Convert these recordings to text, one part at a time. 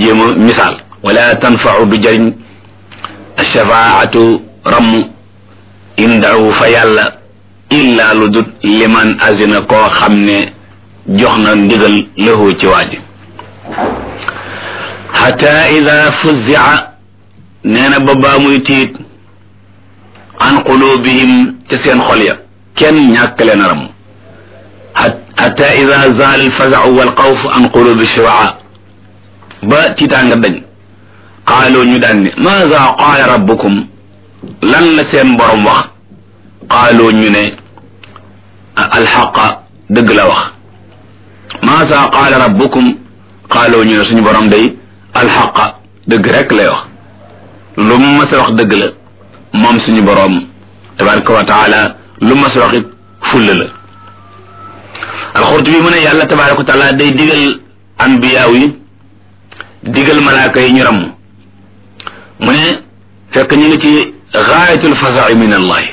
jéem a misaal wala tanfau du jëriñ shafaatu ramm indahu fa yàlla illa lu dut liman azina koo xam ne jox na ndigal lahu ci waaji xata ida fuzia nee na ba baa muy tiit an qulubihim ca seen xol ya kenn ñàkk leen a ram xata ida zaal alfazau walxawf an qulubi shuraa ba tiitaanga dañ qaalu ñu daan ne maza qaala rabbukum lan la seen borom wax qaalu ñu ne alxaqa dëgg la wax maza qaala rabbukum qaalu ñu ne suñu borom day alxaqa dëgg rek lay wax lu mu mas a wax dëgg la moom suñu boroom tabaraka wa taala lu mas a wax it fulla la alxurtu bi mu ne yàlla tabaraka wa taala day digal anbiyaaw yi digal malaaka yi ñu ramm mu ne fekk ñu ngi ci gaayatul fasa'i min allahi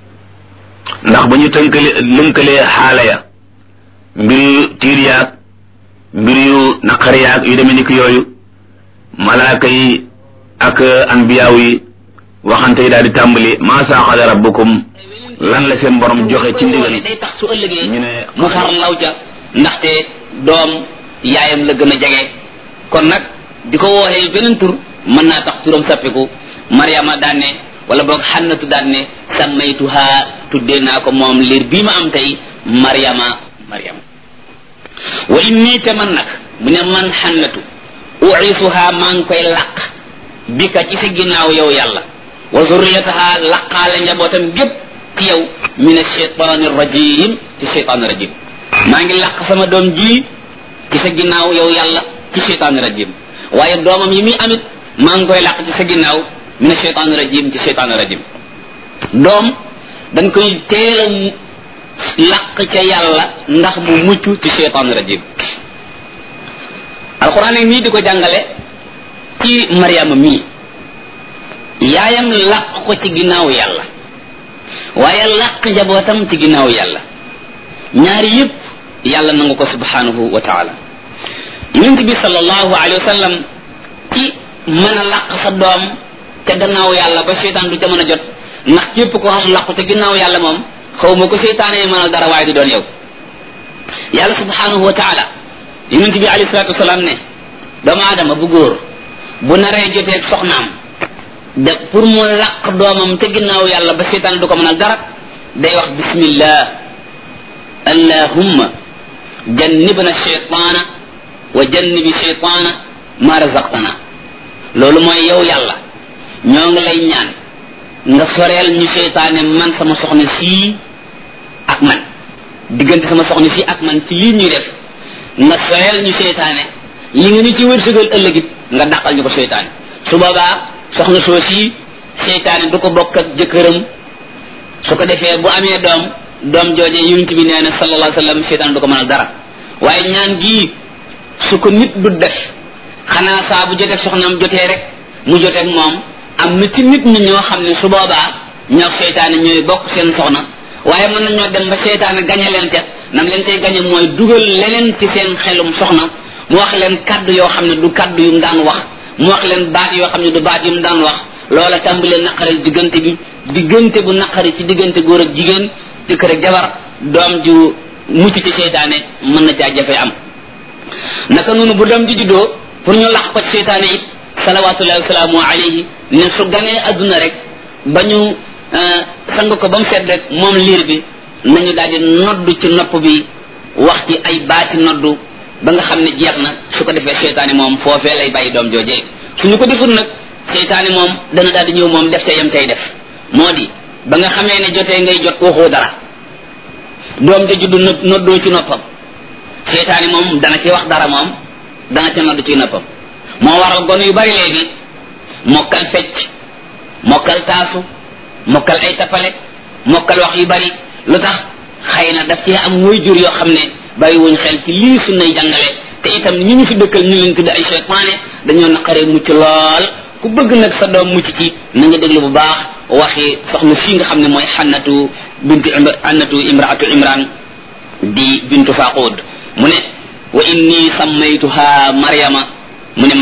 ndax ba ñu tënkale lënkalee xaala ya mbir yu tiir yaag mbir yu naqar yaag yu demee ni ki yooyu malaaka yi ak anbiyaaw yi waxante yi daal di tàmbali maa saaxala rabbukum lan la seen borom joxe ci ndigal day tax su ëllëgee ñu ne mu far law ca ndaxte doom yaayam la gën a jege kon nag di ko wooxee beneen tur mën naa tax turam sappiku mariama daan ne wala boog xannatu daan ne sammaytuha tuddee naa ko moom liir bii ma am tey mariama mariama wa inni te man nag mu ne man xannatu uisuha maa ngi koy làq bi ka ci sa ginnaaw yow yàlla wa zurriyataha laqaale njabootam gépp ci yow min alcheytaani rajim ci cheytaani rajim maa ngi làq sama doom ji ci sa ginnaaw yow yàlla ci cheytaani rajim waaye doomam yi muy amit maa ngi koy làq ci sa ginnaaw min alcheytaani rajim ci cheytaani rajim doom dañ koy teel a làq ca yàlla ndax mu mucc ci cheytaani rajim alquran nag nii di ko jàngale ci mariama mii yaayam làq ko ci ginnaaw yàlla waaye làq njabootam ci ginnaaw yàlla ñaari yëpp yàlla nangu ko subhanahu wa taala yonent bi sallallahu alayhi wa sallam ci mën a làq sa doom ca gannaaw yàlla ba seytaan du ca mën a jot ndax képp ko xam làqu ca ginnaaw yàlla moom xaw ma ko seytaane mënal dara waaye du doon yow yàlla subhanahu wa taala yonent bi alayhi salatu wasalaam ne doomu aadama bu góor bu naree joteeg soxnaam de pour mu làq doomam ca ginnaaw yàlla ba seytaan du ko mënal dara day wax bismillah allahumma jannibna shaytaana wa jannibi shaytaana ma razaqtana loolu mooy yow yàlla ñoo ngi lay ñaan nga soreel ñu seytaane man sama soxna sii ak man diggante sama soxna sii ak man ci lii ñuy def nga soreel ñu seytaane li nga ñu ci wërsëgal ëllëgit nga dàqal ñu ko seytaane su boobaa soxna soo sii seytaane du ko bokk ak jëkkëram su ko defee bu amee doom doom jooje yonent bi nee na sallallahu alayhi wa sallam seytaane du ko mënal dara waaye ñaan gii su ko nit du def xanaa saa bu jotee soxnaam jotee rek mu joteeg moom am na ci nit ñi ñoo xam ne su boobaa ñoo seytaane ñooy bokk seen soxna waaye mën nañoo dem ba seytaane gañe leen ca nam leen tey gañe mooy dugal leneen ci seen xelum soxna mu wax leen kaddu yoo xam ne du kaddu yu mu daan wax mu wax leen baat yoo xam ne du baat yu mu daan wax loola tàmbalee naqari diggante bi diggante bu naqari ci diggante góor ak jigéen jëkkër ak jabar doom ju mucc ci seytaane mën na caa jafe am naka noonu bu doom ji juddoo pour ñu lax ko ci seytaane it salawatullahi wasalaamu alayhi ne su ganee adduna rek ba ñu sang ko ba mu seet rek moom liir bi nañu daal di noddu ci nopp bi wax ci ay baati noddu ba nga xam ne jeex na su ko defee seytaane moom foofee lay bàyyi doom joojee suñu ko deful nag seytaane moom dana daal di ñëw moom def te yam tey def moo di ba nga xamee ne jotee ngay jot waxoo dara doom ja juddu noddoo ci noppam seytaane moom dana ci wax dara moom dana ci noddu ci noppam moo waral gone yu bari léegi mokkal fecc mokkal taasu mokkal ay tappale mokkal wax yu bari lu tax xëy na daf cee am woy jur yoo xam ne bàyyi wuñ xel ci lii sunnay jàngale te itam ñi ñu fi dëkkal ñu leen tudd ay seytaane dañoo naqaree mucc lool ku bëgg nag sa doom mucc ci na nga déglu bu baax waxi soxna fii nga xam ne mooy xannatu bintu xannatu imraatu imran di bintu faqud mu ne wa inni sammaytuha maryama